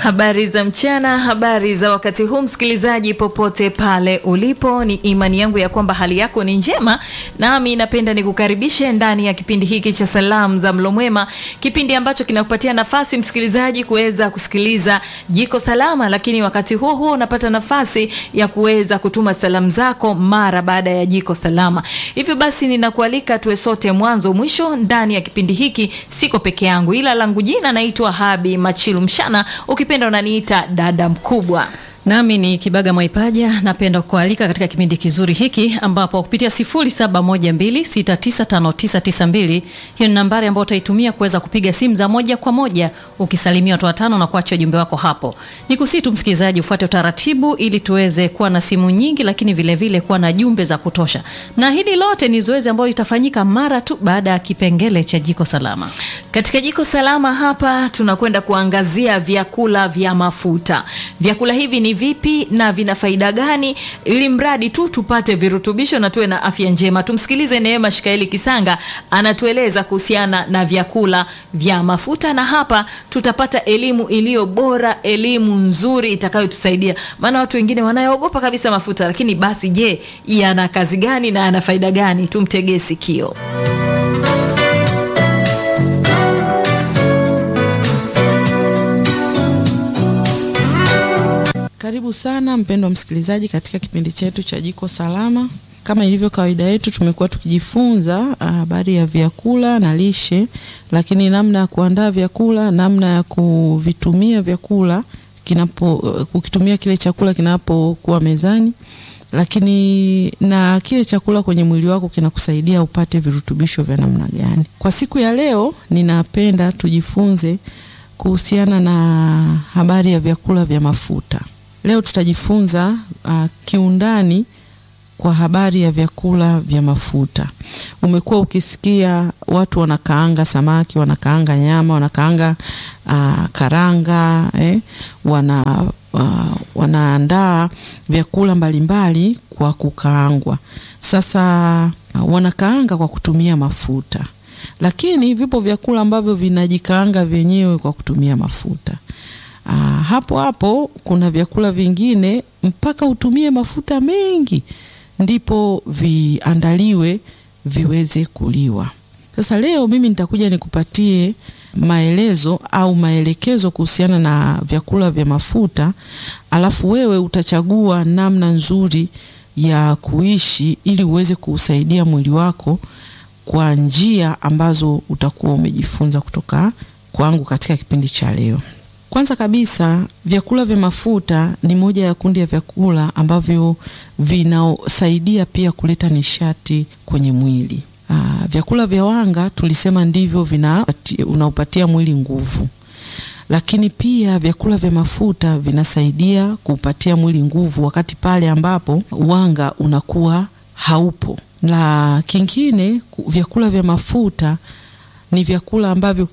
Habari za mchana, habari za wakati huu, msikilizaji popote pale ulipo, ni imani yangu ya kwamba hali yako ni njema, nami napenda nikukaribishe ndani ya kipindi hiki cha salamu za mlo mwema, kipindi ambacho kinakupatia nafasi msikilizaji kuweza kusikiliza jiko salama, lakini wakati huo huo unapata nafasi ya kuweza kutuma salamu zako mara baada ya jiko salama. Hivyo basi ninakualika tuwe sote mwanzo mwisho ndani ya kipindi hiki. Siko peke yangu, ila langu jina naitwa Habi Machilu Mshana, ukipenda unaniita dada mkubwa. Nami ni Kibaga Mwaipaja, napenda kualika katika kipindi kizuri hiki ambapo kupitia 0712695992 hiyo ni nambari ambayo utaitumia kuweza kupiga simu za moja kwa moja ukisalimia watu watano na kuacha ujumbe wako hapo. Nikusii tu msikilizaji, ufuate utaratibu ili tuweze kuwa na simu nyingi, lakini vile vile kuwa na jumbe za kutosha, na hili lote ni zoezi ambalo litafanyika mara tu baada ya kipengele cha jiko salama. Katika jiko salama hapa tunakwenda kuangazia vyakula vya mafuta. Vyakula hivi ni vipi na vina faida gani, ili mradi tu tupate virutubisho na tuwe na afya njema. Tumsikilize Neema Shikaeli Kisanga anatueleza kuhusiana na vyakula vya mafuta, na hapa tutapata elimu iliyo bora, elimu nzuri itakayotusaidia, maana watu wengine wanaogopa kabisa mafuta. Lakini basi, je, yana kazi gani na yana faida gani? Tumtegee sikio. Karibu sana mpendwa msikilizaji katika kipindi chetu cha Jiko Salama. Kama ilivyo kawaida yetu, tumekuwa tukijifunza habari ya vyakula na lishe, lakini namna ya kuandaa vyakula, namna ya kuvitumia vyakula kinapo kukitumia kile chakula kinapokuwa mezani, lakini na kile chakula kwenye mwili wako kinakusaidia upate virutubisho vya namna gani. Kwa siku ya leo, ninapenda tujifunze kuhusiana na habari ya vyakula vya mafuta. Leo tutajifunza uh, kiundani kwa habari ya vyakula vya mafuta. Umekuwa ukisikia watu wanakaanga samaki, wanakaanga nyama, wanakaanga uh, karanga eh, wana uh, wanaandaa vyakula mbalimbali kwa kukaangwa. Sasa uh, wanakaanga kwa kutumia mafuta, lakini vipo vyakula ambavyo vinajikaanga vyenyewe kwa kutumia mafuta. Aa, hapo hapo kuna vyakula vingine mpaka utumie mafuta mengi ndipo viandaliwe viweze kuliwa. Sasa leo mimi nitakuja nikupatie maelezo au maelekezo kuhusiana na vyakula vya mafuta, alafu wewe utachagua namna nzuri ya kuishi ili uweze kuusaidia mwili wako kwa njia ambazo utakuwa umejifunza kutoka kwangu katika kipindi cha leo. Kwanza kabisa vyakula vya mafuta ni moja ya kundi ya vyakula ambavyo vinasaidia pia kuleta nishati kwenye mwili. Aa, vyakula vya wanga tulisema ndivyo vina unaupatia mwili nguvu, lakini pia vyakula vya mafuta vinasaidia kuupatia mwili nguvu wakati pale ambapo wanga unakuwa haupo. La kingine, vyakula vya mafuta ni vyakula ambavyo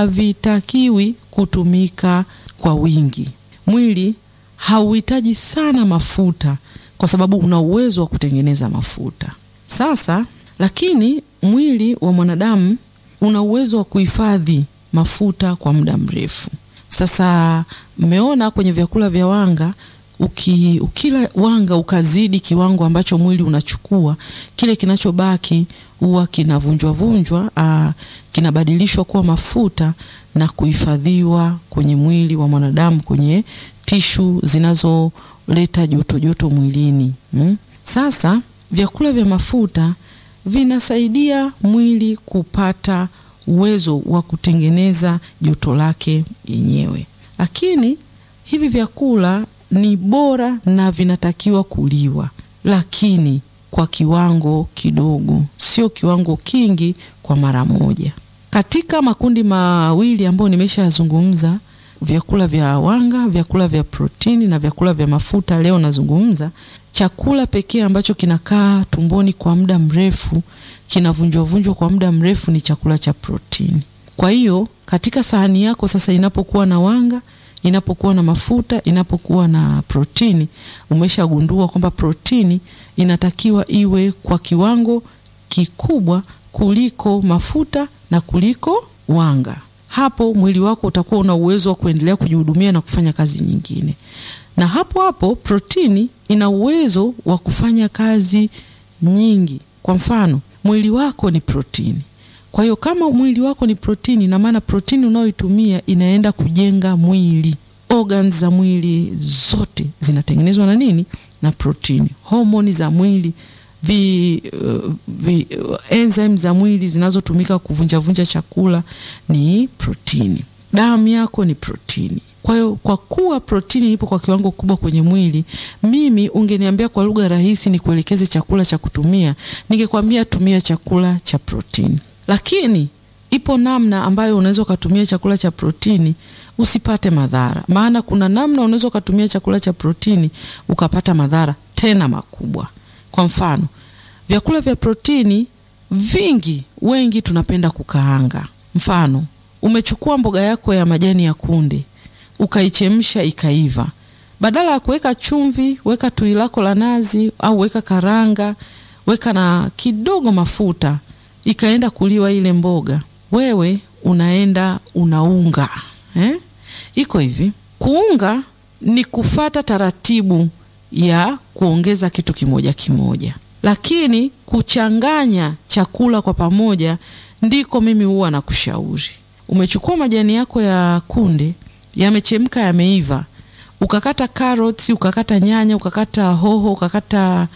havitakiwi kutumika kwa wingi. Mwili hauhitaji sana mafuta kwa sababu una uwezo wa kutengeneza mafuta. Sasa lakini mwili wa mwanadamu una uwezo wa kuhifadhi mafuta kwa muda mrefu. Sasa mmeona kwenye vyakula vya wanga uki, ukila wanga ukazidi kiwango ambacho mwili unachukua, kile kinachobaki huwa kinavunjwa vunjwa, aa, kinabadilishwa kuwa mafuta na kuhifadhiwa kwenye mwili wa mwanadamu kwenye tishu zinazoleta joto joto mwilini hmm. Sasa vyakula vya mafuta vinasaidia mwili kupata uwezo wa kutengeneza joto lake yenyewe, lakini hivi vyakula ni bora na vinatakiwa kuliwa, lakini kwa kiwango kidogo, sio kiwango kingi kwa mara moja. Katika makundi mawili ambayo nimeshazungumza, vyakula vya wanga, vyakula vya protini na vyakula vya mafuta, leo nazungumza chakula pekee ambacho kinakaa tumboni kwa muda mrefu, kinavunjwavunjwa kwa muda mrefu ni chakula cha protini. Kwa hiyo katika sahani yako sasa, inapokuwa na wanga inapokuwa na mafuta, inapokuwa na protini, umeshagundua kwamba protini inatakiwa iwe kwa kiwango kikubwa kuliko mafuta na kuliko wanga. hapo mwili wako utakuwa una uwezo wa kuendelea kujihudumia na kufanya kazi nyingine. Na hapo hapo protini ina uwezo wa kufanya kazi nyingi. Kwa mfano, mwili wako ni protini. Kwa hiyo kama mwili wako ni protini, na maana protini unayoitumia inaenda kujenga mwili. Organs za mwili zote zinatengenezwa na nini? Na protini. Homoni za mwili vi, uh, vi uh, enzyme za mwili zinazotumika kuvunjavunja chakula ni protini. Damu yako ni protini. Kwa hiyo kwa kuwa protini ipo kwa kiwango kubwa kwenye mwili, mimi ungeniambia kwa lugha rahisi ni kuelekeze chakula cha kutumia, ningekwambia tumia chakula cha protini. Lakini ipo namna ambayo unaweza ukatumia chakula cha protini usipate madhara. Maana kuna namna unaweza ukatumia chakula cha protini ukapata madhara tena makubwa. Kwa mfano, vyakula vya protini vingi, wengi tunapenda kukaanga. Mfano, umechukua mboga yako ya majani ya kunde ukaichemsha ikaiva, badala ya kuweka chumvi, weka tui lako la nazi au weka karanga, weka na kidogo mafuta, ikaenda kuliwa ile mboga, wewe unaenda unaunga eh? Iko hivi, kuunga ni kufata taratibu ya kuongeza kitu kimoja kimoja, lakini kuchanganya chakula kwa pamoja ndiko mimi huwa nakushauri. Umechukua majani yako ya kunde yamechemka, yameiva, ukakata carrots, ukakata nyanya, ukakata hoho, ukakata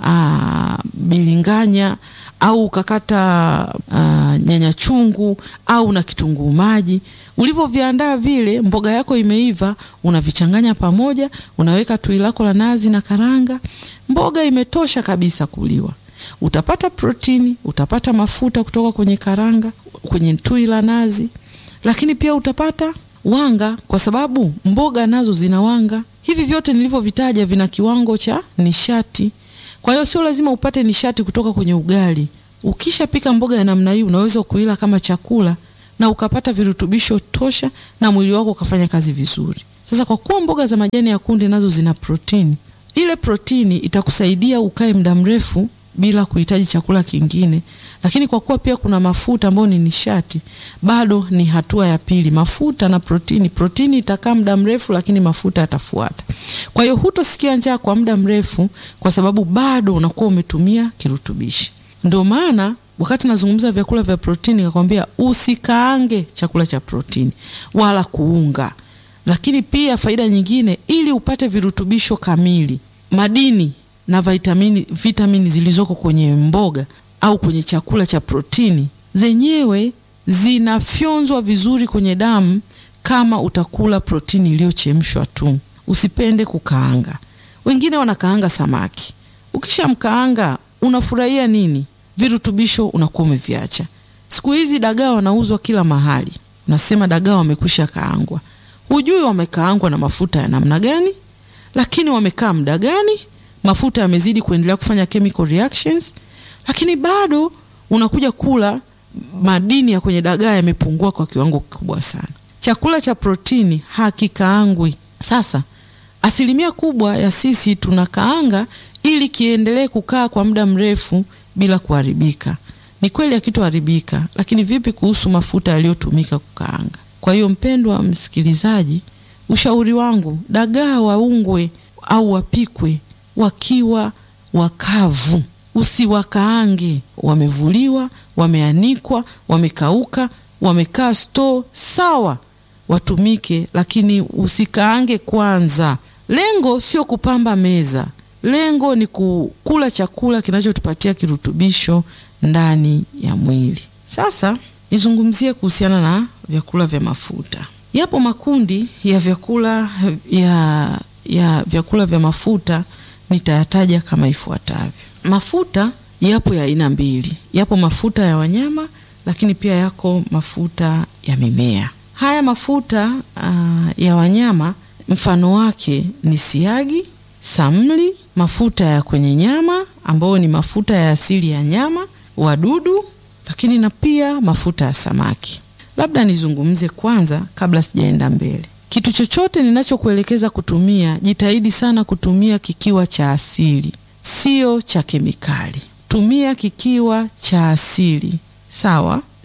uh, bilinganya au ukakata uh, nyanya chungu au na kitunguu maji. Ulivyoviandaa vile, mboga yako imeiva, unavichanganya pamoja, unaweka tui lako la nazi na karanga, mboga imetosha kabisa kuliwa. Utapata protini, utapata mafuta kutoka kwenye karanga, kwenye tui la nazi, lakini pia utapata wanga, kwa sababu mboga nazo zina wanga. Hivi vyote nilivyovitaja vina kiwango cha nishati. Kwa hiyo sio lazima upate nishati kutoka kwenye ugali. Ukishapika mboga ya namna hii, unaweza kuila kama chakula na ukapata virutubisho tosha na mwili wako ukafanya kazi vizuri. Sasa kwa kuwa mboga za majani ya kunde nazo zina protini, ile protini itakusaidia ukae muda mrefu bila kuhitaji chakula kingine. Lakini kwa kuwa pia kuna mafuta ambayo ni nishati, bado ni hatua ya pili, mafuta na protini. Protini itakaa muda mrefu, lakini mafuta yatafuata. Kwa hiyo hutosikia njaa kwa muda mrefu, kwa sababu bado unakuwa umetumia kirutubishi. Ndio maana wakati nazungumza vyakula vya protini, nakwambia usikaange chakula cha protini wala kuunga. Lakini pia faida nyingine, ili upate virutubisho kamili, madini na vitamini, vitamini zilizoko kwenye mboga au kwenye chakula cha protini zenyewe zinafyonzwa vizuri kwenye damu kama utakula protini iliyochemshwa tu. Usipende kukaanga. Wengine wanakaanga samaki, ukishamkaanga unafurahia nini? Virutubisho unakuwa umeviacha. Siku hizi dagaa wanauzwa kila mahali, unasema dagaa wamekwisha kaangwa. Hujui wamekaangwa na mafuta ya namna gani, lakini wamekaa muda gani, mafuta yamezidi kuendelea kufanya chemical reactions, lakini bado unakuja kula madini ya kwenye dagaa yamepungua kwa kiwango kikubwa sana. Chakula cha protini hakikaangwi. Sasa asilimia kubwa ya sisi tunakaanga ili kiendelee kukaa kwa muda mrefu bila kuharibika. Ni kweli hakitoharibika, lakini vipi kuhusu mafuta yaliyotumika kukaanga? Kwa hiyo mpendwa msikilizaji, ushauri wangu, dagaa waungwe au wapikwe wakiwa wakavu, usiwakaange. Wamevuliwa, wameanikwa, wamekauka, wamekaa store, sawa, watumike, lakini usikaange kwanza. Lengo sio kupamba meza, lengo ni kukula chakula kinachotupatia kirutubisho ndani ya mwili. Sasa nizungumzie kuhusiana na vyakula vya mafuta. Yapo makundi ya vyakula ya, ya vyakula vya mafuta nitayataja kama ifuatavyo. Mafuta yapo ya aina mbili, yapo mafuta ya wanyama, lakini pia yako mafuta ya mimea. Haya mafuta uh, ya wanyama mfano wake ni siagi, samli, mafuta ya kwenye nyama ambayo ni mafuta ya asili ya nyama, wadudu, lakini na pia mafuta ya samaki. Labda nizungumze kwanza kabla sijaenda mbele. Kitu chochote ninachokuelekeza kutumia, jitahidi sana kutumia kikiwa cha asili, sio cha kemikali. Tumia kikiwa cha asili, sawa?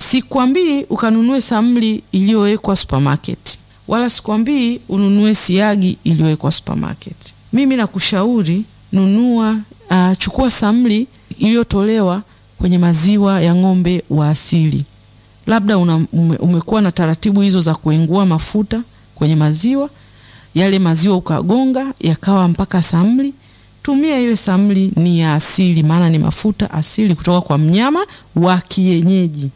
Sikwambii ukanunue samli iliyowekwa supermarket, wala sikwambii ununue siagi iliyowekwa supermarket. Mimi nakushauri nunua, uh, chukua samli iliyotolewa kwenye maziwa ya ng'ombe wa asili. Labda una, ume, umekuwa na taratibu hizo za kuengua mafuta kwenye maziwa yale, maziwa ukagonga yakawa mpaka samli. Tumia ile samli, ni ya asili, maana ni mafuta asili kutoka kwa mnyama wa kienyeji.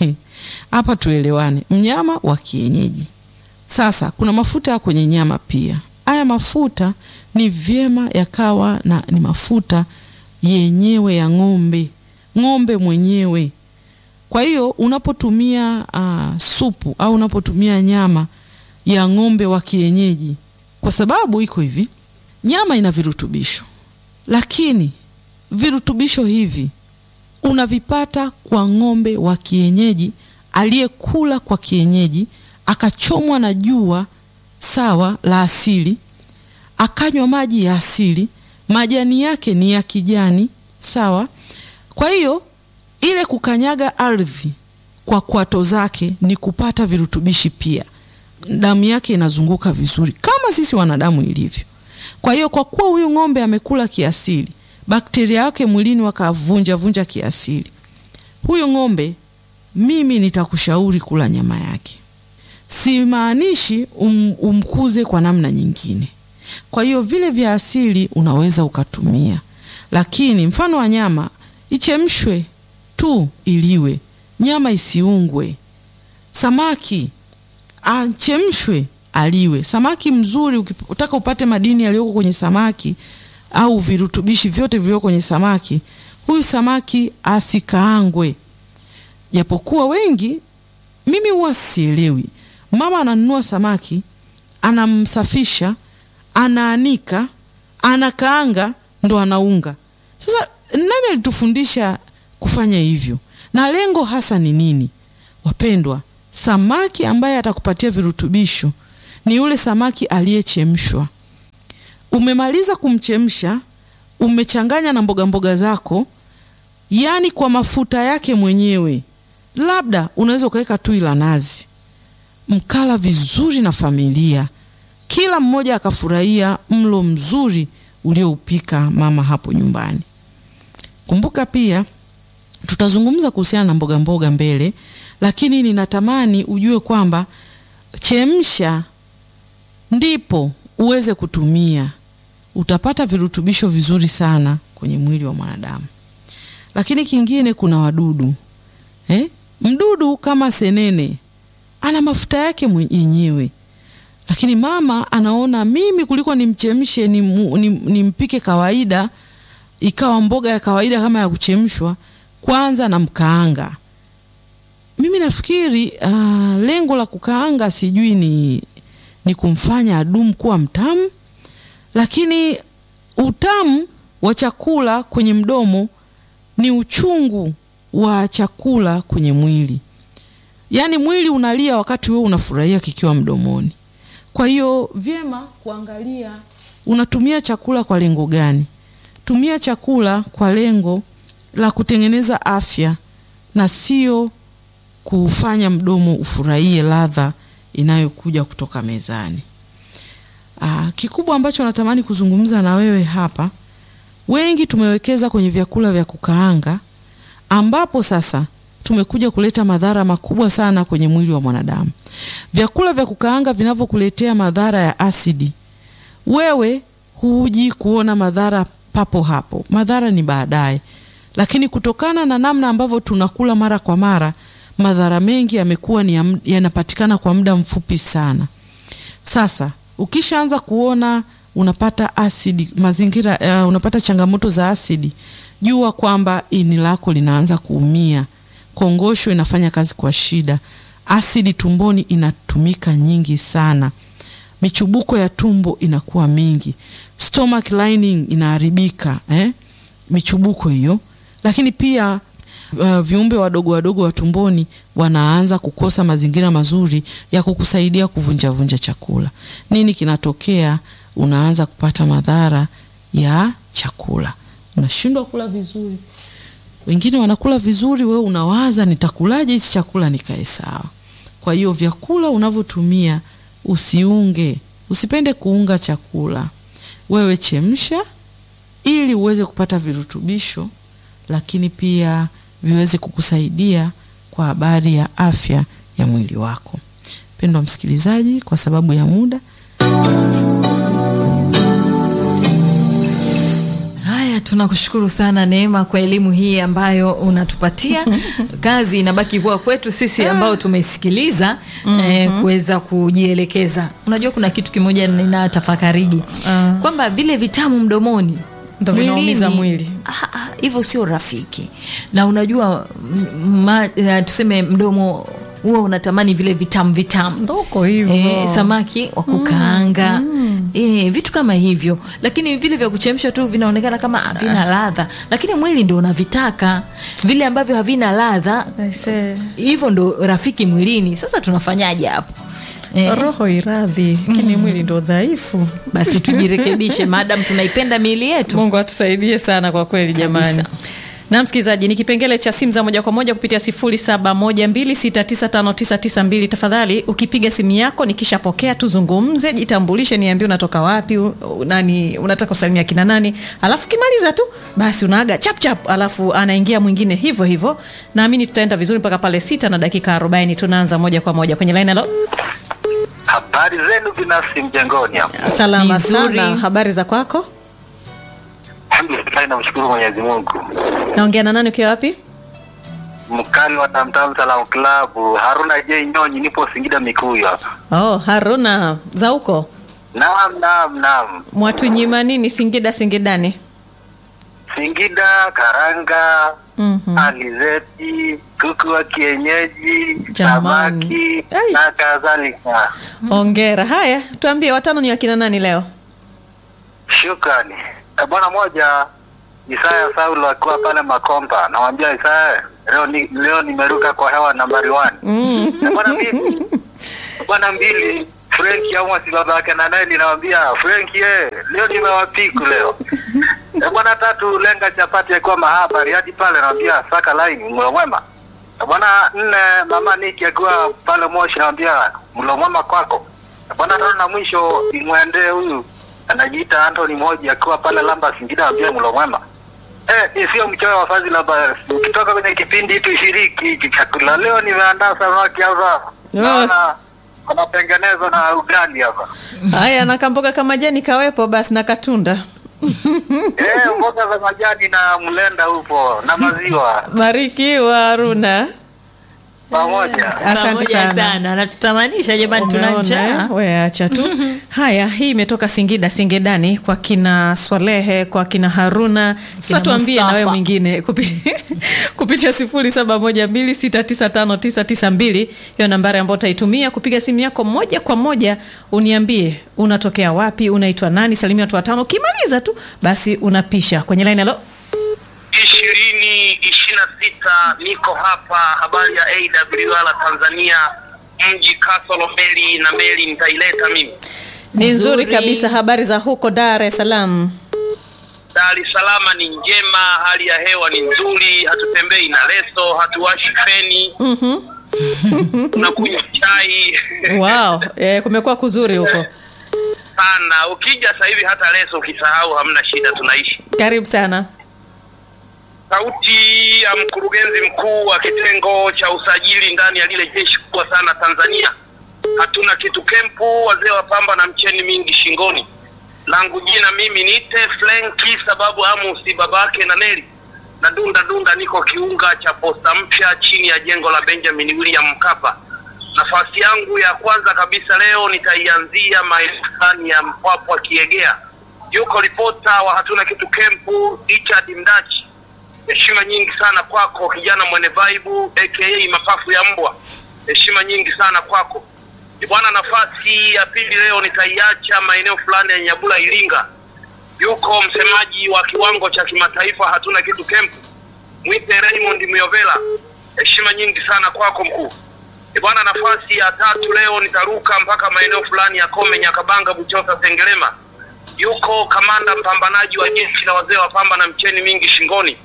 Hapa tuelewane, mnyama wa kienyeji. Sasa kuna mafuta kwenye nyama pia. Haya mafuta ni vyema yakawa na ni mafuta yenyewe ya ng'ombe, ng'ombe mwenyewe. Kwa hiyo unapotumia uh, supu au unapotumia nyama ya ng'ombe wa kienyeji, kwa sababu iko hivi, nyama ina virutubisho, lakini virutubisho hivi unavipata kwa ng'ombe wa kienyeji aliyekula kwa kienyeji, akachomwa na jua sawa la asili, akanywa maji ya asili, majani yake ni ya kijani sawa. Kwa hiyo ile kukanyaga ardhi kwa kwato zake ni kupata virutubishi pia, damu yake inazunguka vizuri kama sisi wanadamu ilivyo. Kwa hiyo kwa kuwa huyu ng'ombe amekula kiasili, bakteria wake mwilini wakavunja vunja kiasili, huyu ng'ombe mimi nitakushauri kula nyama yake. Simaanishi um, umkuze kwa namna nyingine. Kwa hiyo vile vya asili unaweza ukatumia, lakini mfano wa nyama ichemshwe tu iliwe, nyama isiungwe. Samaki achemshwe aliwe. Samaki mzuri, ukitaka upate madini yaliyoko kwenye samaki au virutubishi vyote vilivyoko kwenye samaki, huyu samaki asikaangwe. Japokuwa wengi, mimi huwa sielewi, mama ananunua samaki, anamsafisha, anaanika, anakaanga, ndo anaunga. Sasa nani alitufundisha kufanya hivyo, na lengo hasa ni nini? Wapendwa, samaki ambaye atakupatia virutubisho ni yule samaki aliyechemshwa. Umemaliza kumchemsha, umechanganya na mboga mboga zako, yaani kwa mafuta yake mwenyewe. Labda unaweza ukaweka tui la nazi, mkala vizuri na familia, kila mmoja akafurahia mlo mzuri ulioupika mama hapo nyumbani. Kumbuka pia tutazungumza kuhusiana na mboga mboga mbele, lakini ninatamani ujue kwamba chemsha ndipo uweze kutumia, utapata virutubisho vizuri sana kwenye mwili wa mwanadamu. Lakini kingine, kuna wadudu eh? Mdudu kama senene ana mafuta yake mwenyewe, lakini mama anaona mimi kuliko nimchemshe nimpike ni kawaida ikawa mboga ya kawaida kama ya kuchemshwa, kwanza na mkaanga. Mimi nafikiri uh, lengo la kukaanga sijui ni, ni kumfanya adumu kuwa mtamu, lakini utamu wa chakula kwenye mdomo ni uchungu wa chakula kwenye mwili. Yaani mwili unalia wakati wewe unafurahia kikiwa mdomoni. Kwa hiyo vyema kuangalia unatumia chakula kwa lengo gani. Tumia chakula kwa lengo la kutengeneza afya na sio kufanya mdomo ufurahie ladha inayokuja kutoka mezani. Aa, kikubwa ambacho natamani kuzungumza na wewe hapa, wengi tumewekeza kwenye vyakula vya kukaanga ambapo sasa tumekuja kuleta madhara makubwa sana kwenye mwili wa mwanadamu. Vyakula vya kukaanga vinavyokuletea madhara ya asidi, wewe huji kuona madhara papo hapo, madhara ni baadaye. Lakini kutokana na namna ambavyo tunakula mara kwa mara, madhara mengi yamekuwa ni yanapatikana kwa muda mfupi sana. Sasa ukishaanza kuona unapata asidi mazingira, uh, unapata changamoto za asidi, jua kwamba ini lako linaanza kuumia, kongosho inafanya kazi kwa shida, asidi tumboni inatumika nyingi sana, michubuko ya tumbo inakuwa mingi, stomach lining inaharibika, eh? michubuko hiyo. Lakini pia uh, viumbe wadogo wadogo wa tumboni wanaanza kukosa mazingira mazuri ya kukusaidia kuvunjavunja chakula. Nini kinatokea? Unaanza kupata madhara ya chakula, unashindwa kula vizuri, Wengine wanakula vizuri, wewe unawaza nitakulaje hichi chakula nikae sawa. Kwa hiyo vyakula unavyotumia usiunge, usipende kuunga chakula. Wewe chemsha ili uweze kupata virutubisho, lakini pia viweze kukusaidia kwa habari ya afya ya mwili wako. Mpendwa msikilizaji, kwa sababu ya muda Haya, tunakushukuru sana Neema kwa elimu hii ambayo unatupatia. Kazi inabaki kuwa kwetu sisi ambao tumesikiliza eh, kuweza kujielekeza. Unajua kuna kitu kimoja ninatafakariji Ah. kwamba vile vitamu mdomoni Ndo vinaumiza mwilini, mwili. ah, ah, hivyo sio rafiki, na unajua m- ma, eh, tuseme mdomo huwa unatamani vile vitamu vitamu Ndoko hivyo. Eh, samaki wa kukaanga eh, vitu kama hivyo, lakini vile vya kuchemsha tu vinaonekana kama havina ladha, lakini mwili ndo unavitaka vile ambavyo havina ladha, Aise. hivyo ndo rafiki mwilini. Sasa tunafanyaje hapo? Eh, Roho iradhi, lakini mwili ndo dhaifu. basi tujirekebishe, madam tunaipenda miili yetu. Mungu atusaidie sana kwa kweli jamani. Kabisa. Na msikilizaji, ni kipengele cha simu za moja kwa moja kupitia 0712695992. Tafadhali ukipiga simu yako nikishapokea, tuzungumze, jitambulishe, niambie unatoka wapi, u- u- nani unataka kusalimia kina nani, alafu kimaliza tu basi unaaga chap chap, alafu anaingia mwingine hivyo hivyo. Naamini tutaenda vizuri mpaka pale sita na dakika 40. Tunaanza moja kwa moja kwenye line. Halo, Habari zenu binafsi mjengoni hapo. salama Nzuri. sana, habari za kwako? Alhamdulillah, namshukuru Mwenyezi Mungu. Naongea na nani ukiwa wapi? Mkali wa Tamtam Salam Club, Haruna J Nyonyi, nipo Singida Mikuyu hapa. Oh, Haruna za huko Naam, naam, naam. Mwatunyima nini Singida Singidani? Singida, karanga, Mhm. alizeti, kuku wa kienyeji, Jamani. samaki Ai. na kadhalika. Ongera. Haya, tuambie watano ni wakina nani leo? Shukrani. Eh, Bwana moja Isaya Saulo akiwa pale Makomba, namwambia Isaya, leo ni, leo nimeruka kwa hewa nambari 1. Mm. Na bwana mbili bwana mbili Frank Amos baba yake na naye ninamwambia Frank ye leo nimewapiku leo na bwana tatu lenga chapati akiwa mahabari hadi pale namwambia saka line mlo mwema na bwana nne mama Niki akiwa pale Moshi namwambia mlo mwema kwako na bwana tano na mwisho imwendee huyu anajiita Anthony Moji akiwa pale Lamba Singida namwambia mlo mwema Eh, sio mchoyo wa fazi la basi. Ukitoka kwenye kipindi tushiriki hiki chakula. Leo nimeandaa samaki hapa. Naona wanatengenezwa na ugali hapa. Haya, na kamboga kama jani kawepo basi na katunda. Eh, mboga za majani na mlenda upo na maziwa Barikiwa Haruna. pamoja. Asante Pamoja sana. sana na tutamanisha jamani, tuna Umeona, njaa. eh? We acha tu. Haya, hii imetoka Singida Singedani kwa kina Swalehe, kwa kina Haruna. Sasa Kina tuambie na wewe Mustafa. mwingine kupitia kupitia 0712695992 hiyo nambari ambayo utaitumia kupiga simu yako moja kwa moja, uniambie unatokea wapi, unaitwa nani, salimia watu watano. Ukimaliza tu basi unapisha kwenye line. Halo, ishirini ishirini na sita niko hapa habari ya AWR Tanzania mji Kasolo meli na meli nitaileta mimi ni nzuri Nzuri. kabisa. Habari za huko Dar es Salaam? Dar es Salaam ni njema hali ya hewa ni nzuri hatutembei na leso hatuwashi feni Mhm. tunakunywa chai Wow, eh, kumekuwa kuzuri huko. sana ukija sasa hivi hata leso ukisahau hamna shida tunaishi Karibu sana. sauti ya mkurugenzi mkuu wa kitengo cha usajili ndani ya lile jeshi kubwa sana Tanzania. Hatuna kitu kempu, wazee wa pamba na mcheni mingi shingoni. Langu jina mimi niite Flenki sababu Amusi babake na Neli na dunda dunda, niko kiunga cha posta mpya chini ya jengo la Benjamin William Mkapa. Nafasi yangu ya kwanza kabisa leo nitaianzia maeneo fulani ya Mpwapwa Kiegea. Yuko ripota wa hatuna kitu kempu Richard Mdachi heshima nyingi sana kwako kijana mwenye vaibu aka mapafu ya mbwa heshima nyingi sana kwako Ni bwana nafasi ya pili leo nitaiacha maeneo fulani ya nyabula iringa yuko msemaji wa kiwango cha kimataifa hatuna kitu kempu mwite raymond myovela heshima nyingi sana kwako mkuu Ni bwana nafasi ya tatu leo nitaruka mpaka maeneo fulani ya kome nyakabanga buchosa sengerema yuko kamanda mpambanaji wa jeshi la wazee wa pamba na mcheni mingi shingoni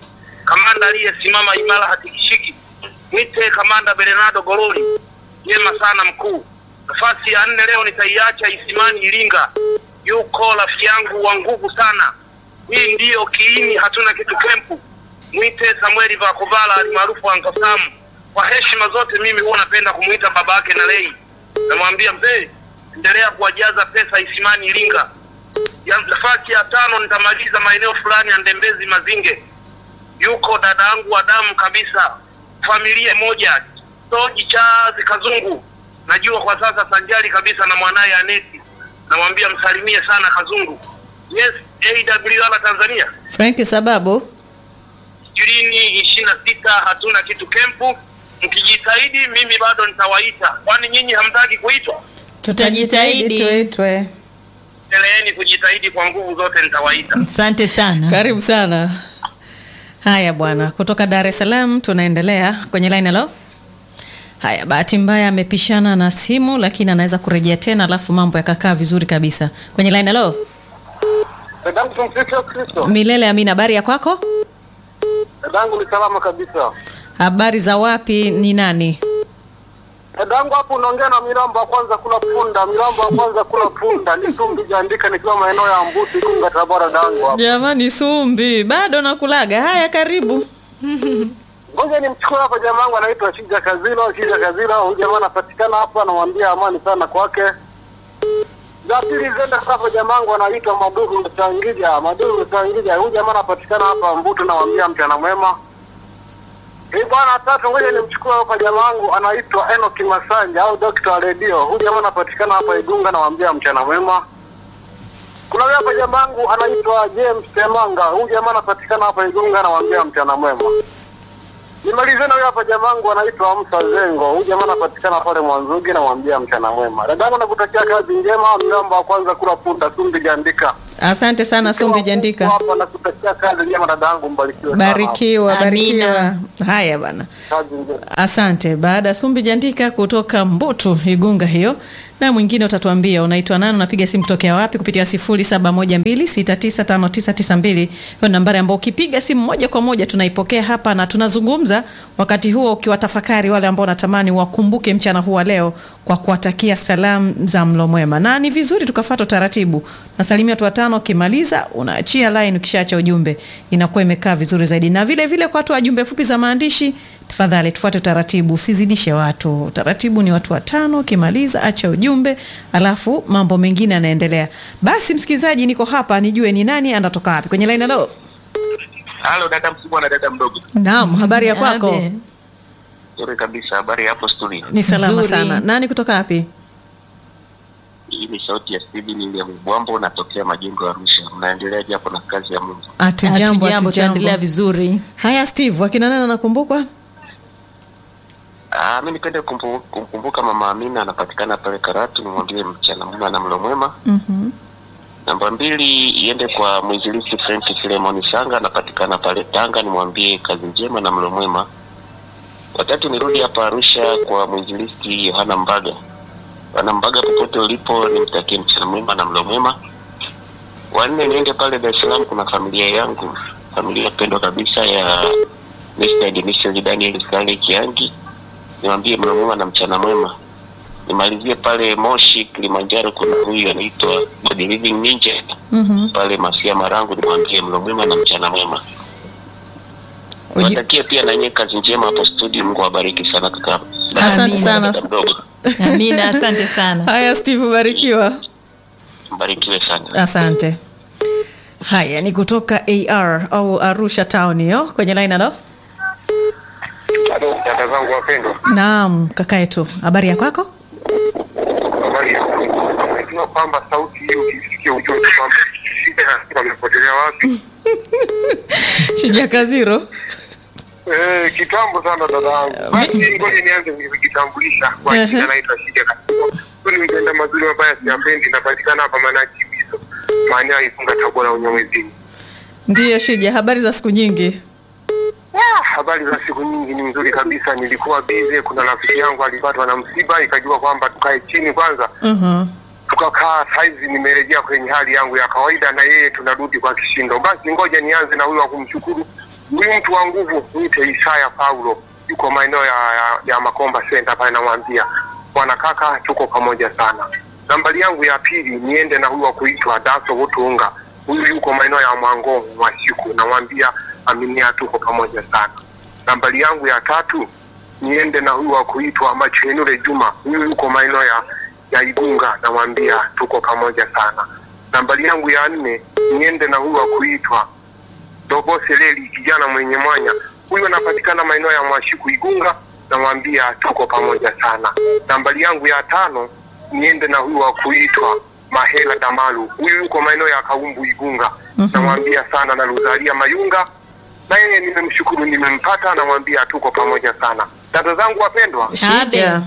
kamanda aliyesimama imara hatikishiki, mwite kamanda Bernardo Gololi, jema sana mkuu. Nafasi ya nne leo nitaiacha Isimani Iringa, yuko rafiki yangu wa nguvu sana. Hii ndiyo kiini, hatuna kitu kempu. Mwite Samueli Vakovala alimaarufu Uncle Sam. Kwa heshima zote, mimi huwa napenda kumwita baba yake na Lei. Namwambia mzee, endelea kuwajaza pesa Isimani Iringa. Ya nafasi ya tano nitamaliza maeneo fulani ya Ndembezi Mazinge, yuko dada yangu wa damu kabisa, familia moja, Toji Chazi Kazungu. Najua kwa sasa sanjari kabisa na mwanaye Aneti, namwambia msalimie sana Kazungu. Yes, AWR Tanzania Frank sababu ishirini ishirini na sita hatuna kitu kempu. Mkijitahidi mimi bado nitawaita, kwani nyinyi hamtaki kuitwa? Tutajitahidi. tuitwe. Endeleeni kujitahidi kwa nguvu zote, nitawaita. Asante sana. Karibu sana. Haya bwana, kutoka Dar es Salaam tunaendelea kwenye line. Hello. Haya, bahati mbaya amepishana na simu, lakini anaweza kurejea tena, alafu mambo yakakaa vizuri kabisa kwenye line. Hello. Dadangu tumsifu Kristo. Milele Amina, habari ya kwako? Dadangu ni salama kabisa. Habari za wapi? Ni nani? Dadangu hapo unaongea na Mirambo wa kwanza kula punda, Mirambo wa kwanza kula punda. Ni tumbi jaandika nikiwa maeneo ya Mbuti Kunga Tabora dadangu hapo. Jamani, Sumbi bado nakulaga. Haya, karibu. Ngoja nimchukue hapa jamaa wangu anaitwa Shija Kazilo, Shija Kazilo. Huyu jamaa anapatikana hapa, anamwambia amani sana kwake. Za pili zenda hapa jamaa wangu anaitwa Maduhu Msangija, Maduhu Msangija. Huyu jamaa anapatikana hapa Mbutu, namwambia mchana mwema. Hii bwana tatu, ngoja nimchukue hapa jamaa wangu anaitwa Enoki Masanja au Dr. wa Radio. Huyu jamaa anapatikana hapa Igunga, namwambia mchana mwema. Kuna huyu hapa jamaa wangu anaitwa James Temanga. Huyu jamaa anapatikana hapa Igunga, namwambia mchana mwema. Nimalize na huyu hapa jamaa wangu anaitwa Amsa Zengo. Huyu jamaa anapatikana pale Mwanzugi, namwambia mchana mwema. Dadangu nakutakia kazi njema, mgambo wa kwanza kula punda, Sumbi Jandika. Asante sana Sumbi Jandika. Hapa nakutakia kazi njema dadangu, mbarikiwe sana. Barikiwa, Amina. barikiwa. Haya bana. Kazi njema. Asante. Baada ya Sumbi Jandika kutoka Mbutu Igunga hiyo, na mwingine utatuambia unaitwa nani, unapiga simu kutokea wapi kupitia 0712695992. Hiyo nambari ambayo ukipiga simu moja kwa moja tunaipokea hapa na tunazungumza, wakati huo ukiwatafakari wale ambao natamani wakumbuke mchana huu wa leo kwa kuwatakia salamu za mlo mwema, na ni vizuri tukafuata utaratibu. Nasalimia watu watano, ukimaliza unaachia line, ukishaacha ujumbe inakuwa imekaa vizuri zaidi. Na vile vile kwa watu wa jumbe fupi za maandishi, tafadhali tufuate utaratibu, usizidishe watu. Utaratibu ni watu watano, ukimaliza acha ujumbe, alafu mambo mengine yanaendelea. Basi msikilizaji, niko hapa nijue ni nani anatoka wapi kwenye line. Hello. Halo dada mkubwa na dada mdogo. Naam, habari ya kwako? Abe. Nzuri kabisa, habari hapo studio. Ni salama Nzuri. sana. Nani kutoka wapi? Hii ni sauti ya Steven William Bwambo, natokea Majengo ya Arusha. Mnaendeleaje hapo na kazi ya Mungu? Hatujambo, Hatujambo, tunaendelea hatujambo. vizuri. Haya Steve, wakina nani anakumbukwa? Ah, mimi nipende kumpu- kumkumbuka mama Amina, anapatikana pale Karatu, nimwambie mchana mwema na mlo mwema. Mhm. Namba mbili iende kwa mwinjilisti Frank Filemon Sanga, anapatikana pale Tanga, nimwambie kazi njema na mlo mwema. Watatu nirudi hapa Arusha kwa mwinjilisti Yohana Mbaga. Bwana Mbaga, popote ulipo, nimtakie mchana mwema na mlo mwema. Wanne niende pale Dar es Salaam, kuna familia yangu, familia pendwa kabisa ya Mr. Denisel Daniel Sale Kiangi, niwaambie mlo mwema na mchana mwema. Nimalizie pale Moshi Kilimanjaro, kuna huyu anaitwa God Living Ninja Mhm. pale Masia Marangu, nimwambie mlo mwema na mchana mwema. Uji- Watakie pia na nyie kazi njema hapo studio. Mungu awabariki sana kaka. Asante Amina. sana. Dada mdogo, Amina, asante sana. Haya Steve, barikiwa. mbarikiwe sana. Asante. Haya ni kutoka AR au Arusha town hiyo kwenye line alo. Halo, dada zangu wapendwa. Naam, kaka yetu. Habari ya kwako? Habari ya Najua kwamba sauti hiyo ukisikia ujue kwamba shida wamepotelea wapi. Shija Kaziro. Eh, kitambo sana dada yangu. Basi ngoja nianze kujitambulisha kwa Ehe. jina naitwa Shija Kasimo. Kwani mtenda mazuri mabaya siyapendi, napatikana hapa Manaki Biso. Maana ifunga Tabora unyamwezini. Ndiyo Shija, habari za siku nyingi. Ah, habari za siku nyingi ni nzuri kabisa. Nilikuwa bize, kuna rafiki yangu alipatwa na msiba, ikajua kwamba tukae chini kwanza, Mhm. tukakaa. Saizi nimerejea kwenye hali yangu ya kawaida, na yeye tunarudi kwa kishindo. Basi ngoja nianze na huyo wa kumshukuru Huyu mtu wa nguvu mwite Isaya Paulo, yuko maeneo ya, ya, ya Makomba Center pale, namwambia bwana kaka, tuko pamoja sana. Nambari yangu ya pili niende na huyu wa kuitwa Daso Wutunga, huyu yuko maeneo ya Mwangongo Mwashiku, namwambia aminia, tuko pamoja sana. Nambari yangu ya tatu niende na huyu wa kuitwa Machenure Juma, huyu yuko maeneo ya, ya Igunga, namwambia tuko pamoja sana. Nambari yangu ya nne niende na huyu wa kuitwa Dogo Seleli, kijana mwenye mwanya, huyu anapatikana maeneo ya Mwashiku Igunga, namwambia tuko pamoja sana. Nambari yangu ya tano niende na huyu wa kuitwa Mahela Damalu, huyu yuko maeneo ya Kaumbu Igunga, namwambia sana na Luzalia Mayunga, na yeye nimemshukuru, nimempata, namwambia tuko pamoja sana. Dada zangu wapendwa, Shija.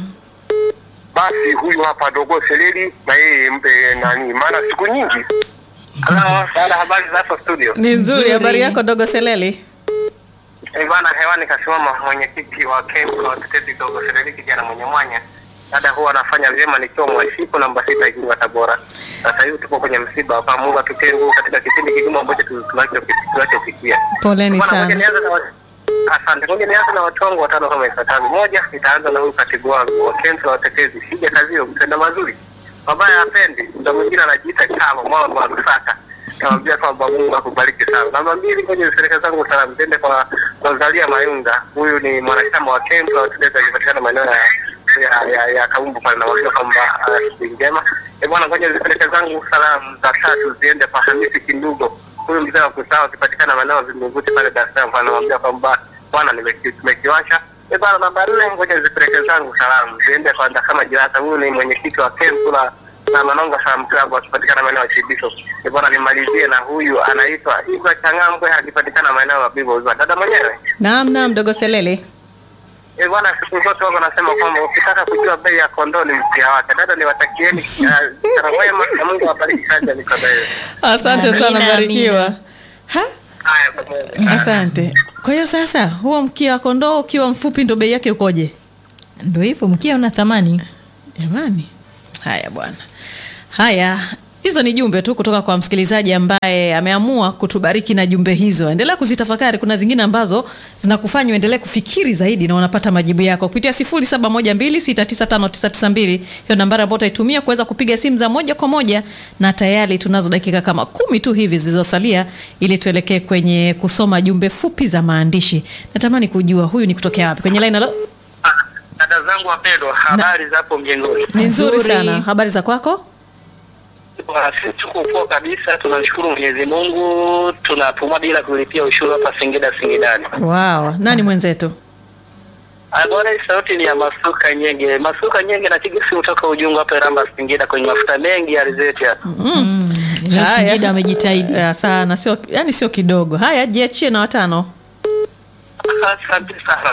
basi huyu hapa Dogo Seleli, na yeye mpe nani, maana siku nyingi Halo, sana habari za hapo studio. Ni nzuri. Nzuri. Habari yako dogo Seleli? Eh, bwana hewani kasimama mwenyekiti wa kempu la watetezi dogo Sereli kijana mwenye mwanya. Dada huwa anafanya vyema nikiwa mwashiku namba sita Igunga Tabora. Sasa hivi tupo kwenye msiba hapa, Mungu atutie nguvu katika kipindi kigumu ambacho tu- tunacho- tunachopitia. Poleni Bwana, ngoja sana. nianze na wa- Asante. Ngoja nianze na watu wangu watano kama ifuatavyo. Moja, nitaanza na huyu katibu wangu wa kempu la watetezi Shija Kazio, mtenda mazuri. Mabaya hapendi, muda mwingine anajiita chama mwana wa Lusaka. Namwambia kwamba Mungu akubariki sana. Namba mbili, kwenye serikali zangu salamu ziende kwa Rosalia Mayunga. Huyu ni mwanachama wa kempu la watetezi akipatikana maeneo ya ya, ya, ya Kaumbu pale, namwambia kwamba ah, siku njema. Eh bwana, ngoja zipeleke zangu salamu za tatu ziende kwa Hamisi Kindugo huyu mzee wa kusawa akipatikana maeneo ya Vingunguti pale Dar es Salaam, anamwambia kwamba bwana, nimeki- tumekiwasha. E bwana, namba nne, ngoja zipeleke zangu salamu ziende kwa Ndakama Jirata. Huyu ni mwenyekiti wa kempu la na Manonga Salaam Club akipatikana maeneo ya Chibiso. E bwana, nimalizie na huyu anaitwa Ibra Changambwe akipatikana maeneo ya Bibo Uzwa. Dada mwenyewe Naam, naam dogo Seleli. e bwana, siku zote wako nasema kwamba ukitaka kujua bei ya kondoo ni mtia wake. Dada, niwatakieni sana mwema na Mungu awabariki kazi ya mikono yenu. Asante Amina, sana, barikiwa. amina. Ha? Haya, pamoja. Asante. Kwa hiyo sasa huo mkia wa kondoo ukiwa mfupi ndo bei yake ukoje? Ndo hivyo, mkia una thamani. Jamani, haya bwana, haya hizo ni jumbe tu kutoka kwa msikilizaji ambaye ameamua kutubariki na jumbe hizo. Endelea kuzitafakari, kuna zingine ambazo zinakufanya uendelee kufikiri zaidi na unapata majibu yako kupitia 0712695992 hiyo nambari ambayo utaitumia kuweza kupiga simu za moja kwa moja, na tayari tunazo dakika kama kumi tu hivi zilizosalia ili tuelekee kwenye kusoma jumbe fupi za maandishi. Natamani kujua huyu ni kutokea wapi kwenye line. Halo, Dada zangu wapendwa, habari za hapo mjengoni? ni nzuri Nzuri. sana. Habari za kwako? Bwana, Sisi tuko poa kabisa, tunamshukuru Mwenyezi Mungu, tunapumua bila kulipia ushuru hapa Singida Singidani. Wow, nani mwenzetu? Ah, Bwana, hii sauti ni ya Masuka Nyenge. Masuka Nyenge napiga simu toka Ujungu hapa Iramba Singida, kwenye mafuta mengi ya alizeti hapa. Leo Haya. Singida amejitahidi. Eh, sana, sio yani sio kidogo. Haya, jiachie na watano. Asante sana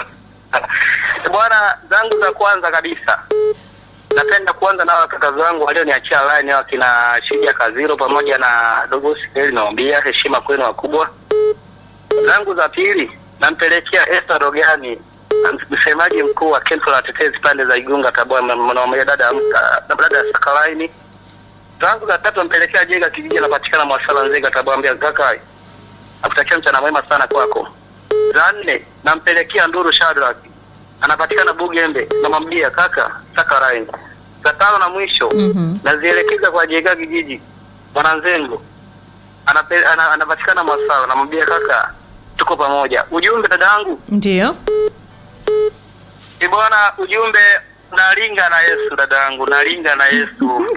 bwana. Zangu za kwanza kabisa, napenda kuanza na wakaka zangu walioniachia line hao, kina Shija Kaziro pamoja na Dogo Sikeli, naombia heshima kwenu wakubwa. Zangu za pili nampelekea Esther Rogani, msemaji mkuu wa kempu la watetezi pande za Igunga Tabora, naombia dada amka na dada ya Sakalaini. Zangu za tatu nampelekea Jega kijiji anapatikana Mwasala Nzega Tabora, ambia kaka nakutakia mchana mwema sana kwako. Za nne nampelekea Nduru Shadrack anapatikana Bugembe, namwambia kaka saka line. Za tano na mwisho Mhm. nazielekeza kwa Jega kijiji Mwananzengo Anape- ana- anapatikana Masala, namwambia kaka tuko pamoja. Ujumbe dadangu Ndio. ni bwana, ujumbe nalinga na Yesu dadangu, nalinga na Yesu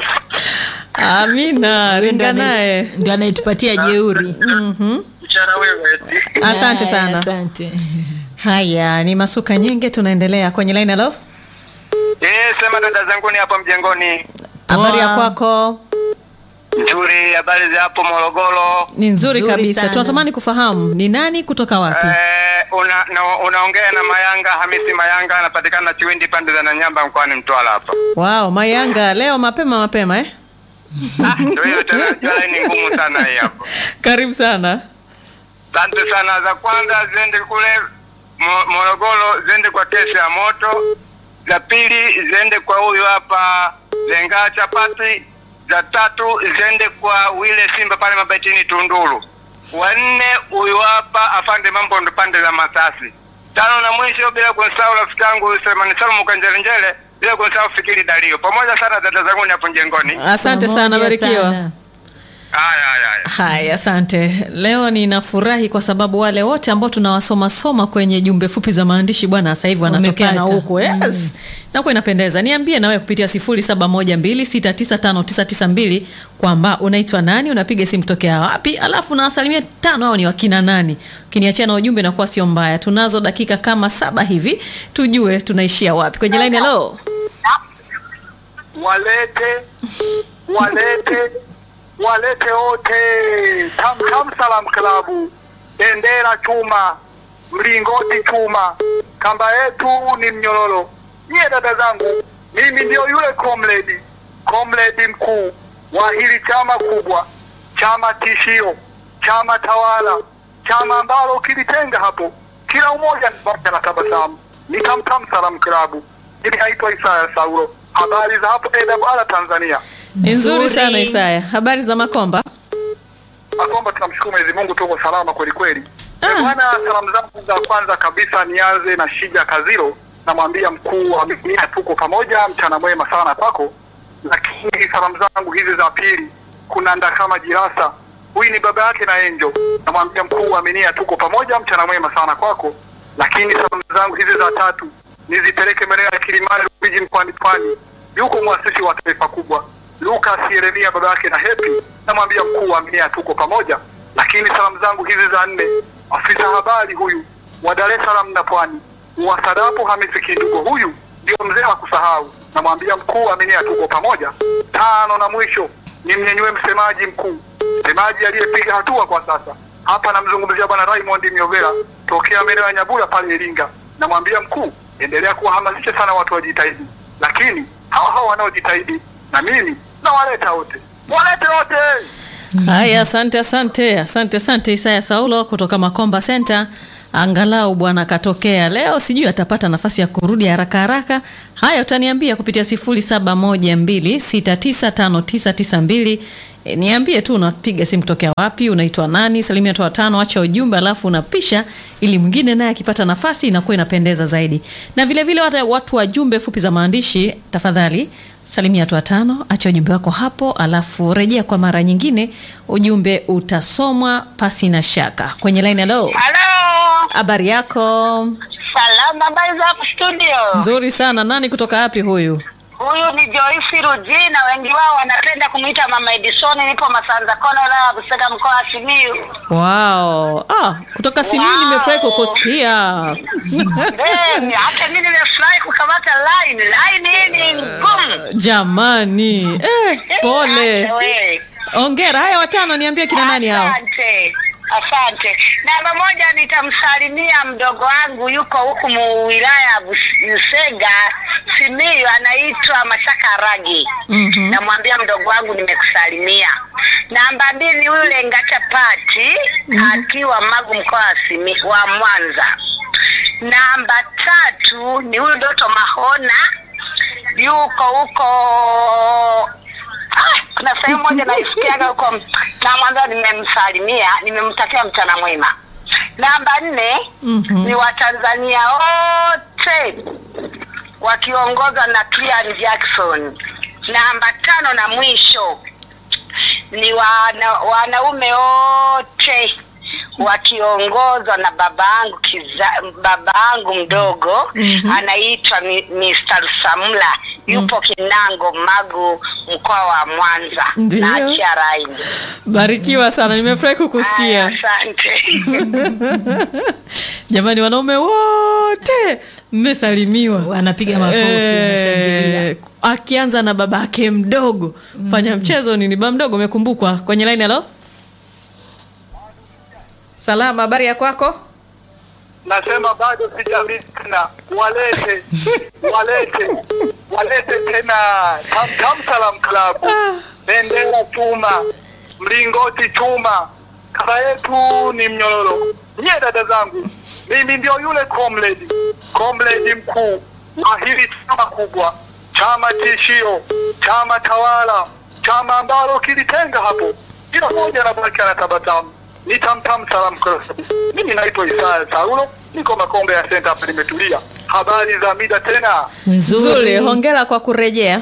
Amina, ringa naye. Ndio anayetupatia jeuri. Mhm. mchana wewe Asante Haya, sana. Asante. Haya, ni masuka nyingi tunaendelea kwenye line hello. eh, sema dada zangu ni hapo mjengoni. Habari ya Poa. kwako? Nzuri, habari za hapo Morogoro. Ni nzuri Nzuri kabisa. sana. Tunatamani kufahamu ni nani kutoka wapi? Eh, una, na, unaongea na Mayanga Hamisi Mayanga, anapatikana Chiwindi pande za Nanyamba mkoani Mtwara hapa. Wow, Mayanga leo mapema mapema eh? Ah, ndio hiyo tena, jua ni ngumu sana hii hapo. Karibu sana. Asante sana. Za kwanza ziende kule Mo- Morogoro, ziende kwa kesi ya moto. Za pili ziende kwa huyu hapa Lenga Chapati. Za tatu ziende kwa wile Simba pale Mabatini Tunduru. wanne huyu hapa afande mambo ndo pande za Masasi. Tano na mwisho bila kumsahau rafiki yangu Selemani Salum Kanjelenjele, bila kumsahau Fikiri Dalio. Pamoja sana dada zangu ni hapo njengoni. Asante sana, Pamoja barikiwa. sana. Haya haya haya. Haya, asante. Leo ninafurahi kwa sababu wale wote ambao tunawasoma soma kwenye jumbe fupi za maandishi bwana, sasa hivi wanatokea na Wamepata. huku yes. Nakuwa inapendeza. Niambie nawe kupitia 0712695992 kwamba unaitwa nani, unapiga simu tokea wapi, alafu na asilimia tano hao ni wakina nani. Ukiniachia na ujumbe nakuwa sio mbaya. Tunazo dakika kama saba hivi tujue tunaishia wapi kwenye line. Hello. walete walete walete wote tam tam salam klabu bendera chuma mlingoti chuma kamba yetu ni mnyororo nyie dada zangu mimi ndio yule comrade comrade mkuu wa hili chama kubwa chama tishio chama tawala chama ambalo kilitenga hapo kila umoja moja na tabasamu ni tam tam salam klabu mimi naitwa Isaya Saulo habari za hapo AWR Tanzania Ni nzuri Nzuri. sana Isaya. Habari za Makomba? Akomba, tunamshukuru Mwenyezi Mungu, tuko salama kweli kweli. Ah. Eh, Bwana, salamu zangu za kwanza kabisa nianze na Shija Kaziro, namwambia mkuu wa Biblia, tuko pamoja, mchana mwema sana kwako. Lakini salamu zangu hizi za pili, kuna Ndakama Jirasa, huyu ni baba yake na Enjo, namwambia mkuu wa Minia, tuko pamoja, mchana mwema sana kwako. Lakini salamu zangu hizi za tatu nizipeleke maeneo ya Kilimani, Rufiji, mkoani Pwani, yuko mwasisi wa taifa kubwa Lucas Yeremia baba yake na Hepi, namwambia mkuu wa Minia tuko pamoja. Lakini salamu zangu hizi za nne, afisa habari huyu wa Dar es Salaam na Pwani wa Sadapo Hamisi Kindugo, huyu ndio mzee wa kusahau, namwambia mkuu wa Minia tuko pamoja. Tano na mwisho ni mnyenyue msemaji mkuu, msemaji aliyepiga hatua kwa sasa hapa, namzungumzia bwana Raymond Myovera tokea maeneo ya Nyabula pale Iringa, namwambia mkuu, endelea kuwahamasisha sana watu wajitahidi, lakini hawa hawa wanaojitahidi na mimi nawaleta wote, walete wote. Haya, asante asante asante asante Isaya Saulo kutoka Makomba Center. Angalau bwana katokea leo, sijui atapata nafasi ya kurudi haraka haraka. Haya, utaniambia kupitia 0712695992. E, niambie tu unapiga simu kutokea wapi, unaitwa nani, salimia watu watano, acha ujumbe, alafu unapisha ili mwingine naye akipata nafasi inakuwa inapendeza zaidi. Na vile vile wata- watu wa jumbe fupi za maandishi, tafadhali salimia watu watano, acha ujumbe wako hapo, alafu rejea kwa mara nyingine, ujumbe utasomwa pasi na shaka. Kwenye line, hello, Halo, habari yako? salama, habari za hapo studio? Nzuri sana. Nani kutoka wapi huyu? Huyu ni Joyce Rujina, wengi wao wanapenda kumwita Mama Edison. Nipo Masanza Kona, wilaya ya Busega, mkoa wa Simiyu. Wow. Ah, kutoka Simiyu Wow. nimefurahi kukusikia. Then, hata mimi nimefurahi kukamata line. Line hii ni ngumu. Jamani. Eh, pole. Asante we. Ongera. Haya watano niambie kina nani hao? Asante. Asante. Namba moja nitamsalimia mdogo wangu yuko huku mu wilaya ya Bus- Busega Simiyu, anaitwa Mashaka Ragi. Mhm. Namwambia mdogo wangu nimekusalimia. Namba mbili ni yule Ngacha Pati akiwa Magu mkoa wa Simi wa Mwanza. Namba tatu ni huyu Doto Mahona yuko huko Ah, kuna sehemu moja naisikiaga huko namwambia nimemsalimia nimemtakia mchana mwema namba nne Mhm. ni watanzania wote wakiongozwa na Clean Jackson namba tano na mwisho ni wana, wanaume wote wakiongozwa na babaangu kiza, babaangu mdogo anaitwa Mi- Mr. Samla yupo Kinango Magu mkoa wa Mwanza Ndio. na achia raini. Barikiwa sana. Nimefurahi Haya, kukusikia. Asante. Jamani wanaume wote mmesalimiwa. Wanapiga makofi, wanashangilia. Eh, akianza na babake mdogo. Fanya mchezo nini? Baba mdogo umekumbukwa. Kwenye line hello? Salama, habari ya kwako? Nasema bado sijarudi tena, walete walete walete tena Tam Tam Salam Club, bendera chuma, mlingoti chuma, kaba yetu ni mnyororo. Nyie dada zangu, mimi ndio yule comrade comrade mkuu wa hili chama kubwa, chama tishio, chama tawala, chama ambalo kilitenga hapo, kila mmoja anabaki anatabasamu. ni tamtam salamu kabisa. Mimi naitwa Isaya Saulo, niko Makombe ya Center hapa nimetulia. Habari za mida tena. nzuri hongera kwa kurejea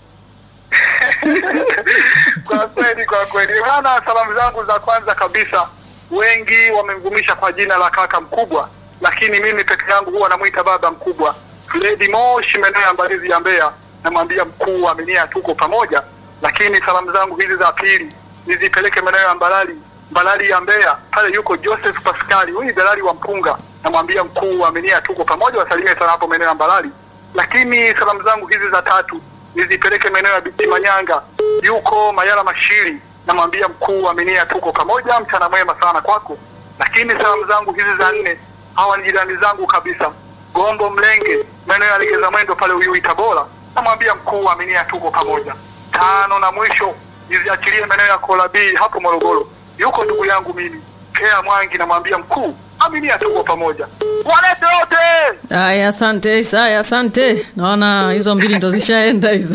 Kwa kweli, kwa kweli bana, salamu zangu za kwanza kabisa, wengi wamemvumisha kwa jina la kaka mkubwa, lakini mimi peke yangu huwa namwita baba mkubwa. Fredi Moshi maeneo ya Mbalizi ya Mbeya, namwambia mkuu, aminia tuko pamoja. Lakini salamu zangu hizi za pili nizipeleke maeneo ya Mbalali, Mbalali ya Mbeya, pale yuko Joseph Pascali, huyu ni dalali wa mpunga, namwambia mkuu, aminia tuko pamoja, wasalimie sana hapo maeneo ya Mbalali. Lakini salamu zangu hizi za tatu nizipeleke maeneo ya Biti Manyanga, yuko Mayala Mashiri, namwambia mkuu, aminia tuko pamoja, mchana mwema sana kwako. Lakini salamu zangu hizi za nne, hawa ni jirani zangu kabisa, Gombo Mlenge, maeneo ya Legeza Mwendo pale Uyui Tabora, namwambia mkuu, aminia tuko pamoja. Tano na mwisho niziachilie maeneo ya Kolabii hapo Morogoro, yuko ndugu yangu mimi Kea Mwangi, namwambia mkuu, aminia tuko pamoja. Walete wote haya asante isaya asante naona hizo mbili ndo zishaenda hizo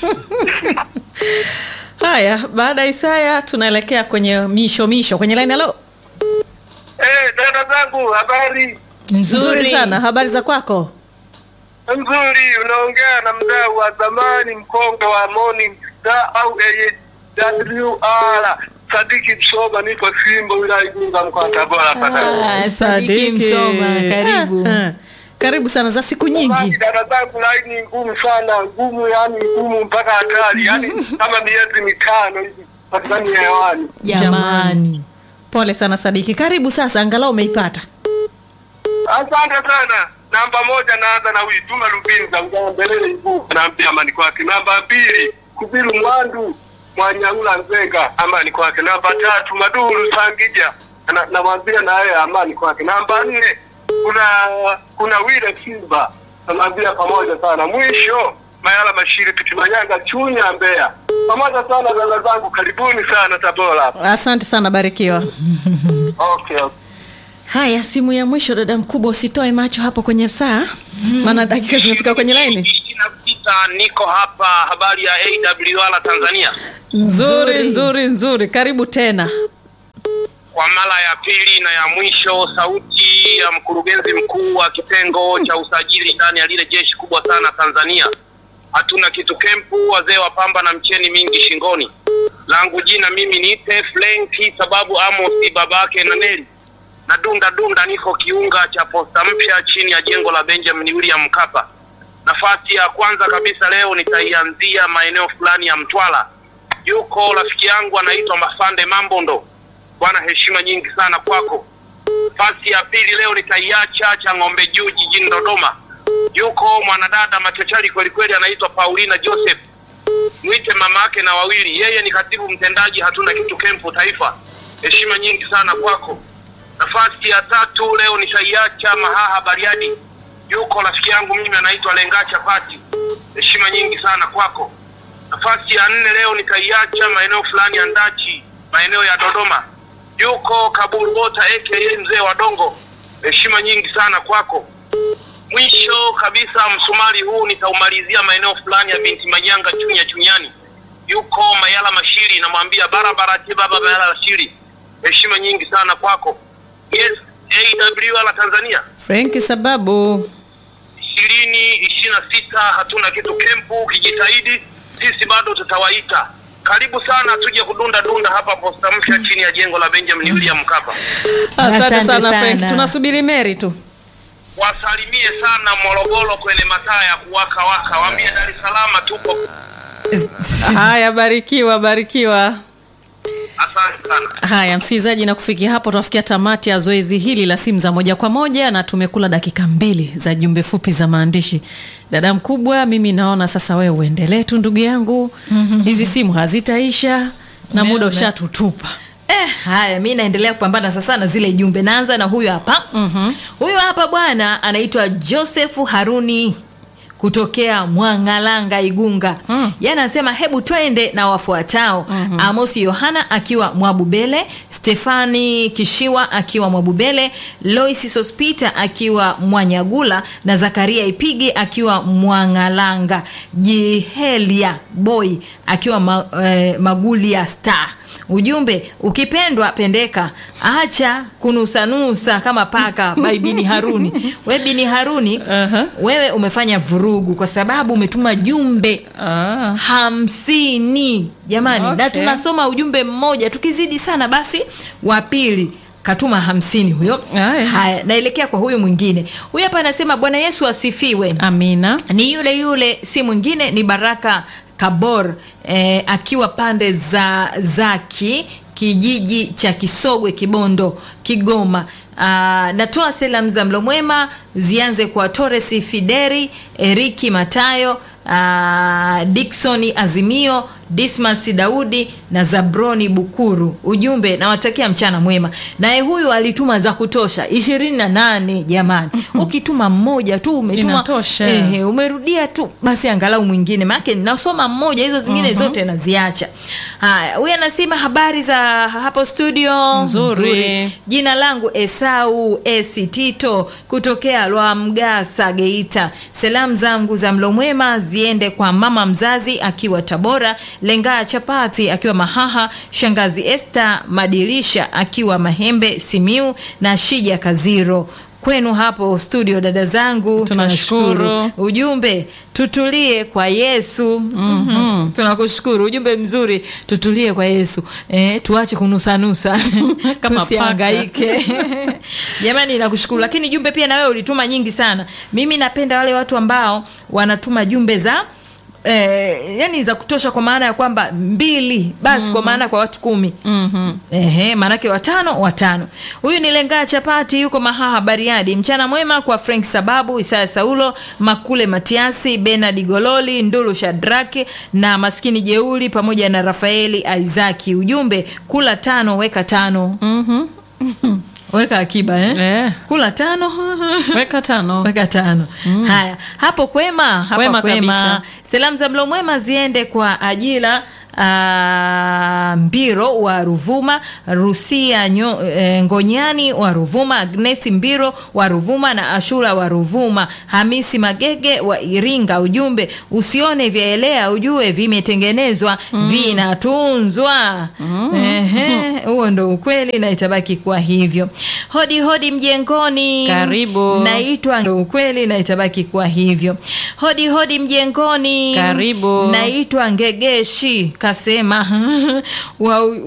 haya baada ya isaya tunaelekea kwenye misho misho kwenye laini halo Eh, dada zangu habari nzuri sana habari za kwako nzuri. Unaongea na mdau wa zamani mkonge wa Morning Star au AWR Sadiki Msoba, niko Simba wilaya Igunga mkoa wa Tabora hapa. Ah, Sadiki Msoma, karibu. Ah, ah. karibu sana za siku Basi nyingi dada zangu, laini ngumu sana, ngumu yani ngumu mpaka hatari, yani kama miezi mitano hivi patikani hewani. Jamani. pole sana sadiki karibu sasa angalau umeipata Asante sana. Namba moja naanza na huyu Juma Lubinza Ngambelele Ibu, naambia amani kwake. Namba mbili Kubiru Mwandu Mwanyaula Nzenga, amani kwake. Namba tatu Maduru Sangija, na- namwambia na yeye amani kwake. Namba nne kuna kuna Wile Simba, namwambia pamoja sana. Mwisho Mayala Mashiri Pitimanyanga Chunya Mbeya, pamoja sana dada zangu, karibuni sana Tabora hapa. asante sana barikiwa Okay, okay. haya simu ya mwisho dada mkubwa usitoe macho hapo kwenye saa maana dakika zimefika kwenye laini ishirini na sita niko hapa habari ya AWR Tanzania nzuri nzuri nzuri karibu tena kwa mara ya pili na ya mwisho sauti ya mkurugenzi mkuu wa kitengo cha usajili ndani ya lile jeshi kubwa sana Tanzania hatuna kitu kempu wazee wa pamba na mcheni mingi shingoni langu jina mimi niite Flenki sababu Amos babake na Neli na dunda dunda niko kiunga cha posta mpya chini ya jengo la Benjamin William Mkapa nafasi ya kwanza kabisa leo nitaianzia maeneo fulani ya Mtwara. Yuko rafiki yangu anaitwa Mafande Mambondo, bwana, heshima nyingi sana kwako. Nafasi ya pili leo nitaiacha cha ng'ombe juu jijini Dodoma. Yuko mwanadada machachari kweli kweli, anaitwa Paulina Joseph, mwite mama yake na wawili. Yeye ni katibu mtendaji hatuna kitu kempu taifa. Heshima nyingi sana kwako. Nafasi ya tatu leo nitaiacha Mahaha Bariadi yuko rafiki yangu mimi anaitwa Lenga Chapati. Heshima nyingi sana kwako. Nafasi ya nne leo nitaiacha maeneo fulani ya Ndachi, maeneo ya Dodoma. Yuko Kaburu Bota aka mzee wa Dongo. Heshima nyingi sana kwako. Mwisho kabisa msumari huu nitaumalizia maeneo fulani ya binti Manyanga Chunya Chunyani. Yuko Mayala Mashiri, namwambia barabara ti baba Mayala Mashiri. Heshima nyingi sana kwako. Yes, AWR Tanzania frenki sababu ishirini ishirini na sita hatuna kitu kempu. Ukijitahidi sisi bado tutawaita. Karibu sana, tuje kudunda dunda hapa posta mpya chini ya jengo la Benjamin William Mkapa. asante Asante sana sana. frenki tunasubiri meri tu Wasalimie sana Morogoro kwenye mataa ya kuwaka waka, waambie Dar es Salaam tupo. haya barikiwa barikiwa Asante sana. haya msikilizaji na kufikia hapo tunafikia tamati ya zoezi hili la simu za moja kwa moja na tumekula dakika mbili za jumbe fupi za maandishi dada mkubwa mimi naona sasa wewe uendelee tu ndugu yangu hizi simu hazitaisha na muda Umeona? ushatutupa Eh, haya mi naendelea kupambana sasa na zile jumbe naanza na huyu hapa mm-hmm. huyu hapa bwana anaitwa josefu haruni kutokea mwangalanga igunga mm. ye anasema hebu twende na wafuatao mm-hmm. amosi yohana akiwa mwabubele stefani kishiwa akiwa mwabubele lois sospita akiwa mwanyagula na zakaria ipigi akiwa mwangalanga jihelia boy akiwa ma, eh, magulia star ujumbe ukipendwa pendeka acha kunusanusa kama paka by bini haruni we bini haruni Aha. wewe umefanya vurugu kwa sababu umetuma jumbe Ah. hamsini jamani na Okay. tunasoma ujumbe mmoja tukizidi sana basi wa pili katuma hamsini huyo Aya. haya naelekea kwa huyu mwingine huyu hapa anasema bwana yesu asifiwe Amina. ni yule yule si mwingine ni baraka kabor eh, akiwa pande za zaki kijiji cha kisogwe kibondo kigoma Ah, natoa salamu za mlo mwema zianze kwa Torres Fideri, Eriki Matayo, uh, Diksoni Azimio, Dismas Daudi na Zabroni Bukuru. Ujumbe nawatakia mchana mwema. Naye huyu alituma za kutosha ishirini na nane jamani. Ukituma mmoja tu umetuma Inatosha. ehe, umerudia tu basi angalau mwingine maake nasoma mmoja hizo zingine zote naziacha. Haya, huyu anasema habari za hapo studio Nzuri. Jina langu Esau Esi Tito kutokea Lwamgasa Geita. Salamu zangu za mlo mwema ziende kwa mama mzazi akiwa Tabora, Lengaa Chapati akiwa Mahaha, shangazi Esther Madirisha akiwa Mahembe Simiu na Shija Kaziro. Kwenu hapo studio dada zangu, Tunashukuru. Ujumbe tutulie kwa Yesu. mm Tunakushukuru, ujumbe mzuri, tutulie kwa Yesu. Eh, tuache kunusanusa Kama tusihangaike. Jamani, nakushukuru, lakini jumbe pia na wewe ulituma nyingi sana. Mimi napenda wale watu ambao wanatuma jumbe za Eh, yani za kutosha kwa maana ya kwamba mbili basi kwa maana kwa watu kumi Mhm. Ehe, maanake watano watano. Huyu ni Lengaa Chapati, yuko Mahaha Bariadi. Mchana mwema kwa Frank Sababu, Isaya Saulo, Makule Matiasi, Benard Gololi, Ndulu Shadraki na maskini Jeuli pamoja na Rafaeli Aizaki. Ujumbe kula tano weka tano. Mhm. Weka akiba eh? Eh. Kula tano Weka tano. weka tano. Haya, hapo kwema, hapa Kwema kwema. kabisa. Salamu za mlo mwema ziende kwa ajila ah, Mbiro wa Ruvuma, Rusia nyo, eh, Ngonyani wa Ruvuma, Agnesi Mbiro wa Ruvuma na Ashura wa Ruvuma, Hamisi Magege wa Iringa. Ujumbe usione vyaelea, ujue vimetengenezwa vinatunzwa. Ehe, huo ndo ukweli na itabaki kuwa hivyo. Hodi hodi mjengoni, Karibu. naitwa ndo ukweli na itabaki kuwa hivyo. Hodi hodi mjengoni, Karibu. naitwa Ngegeshi kasema wa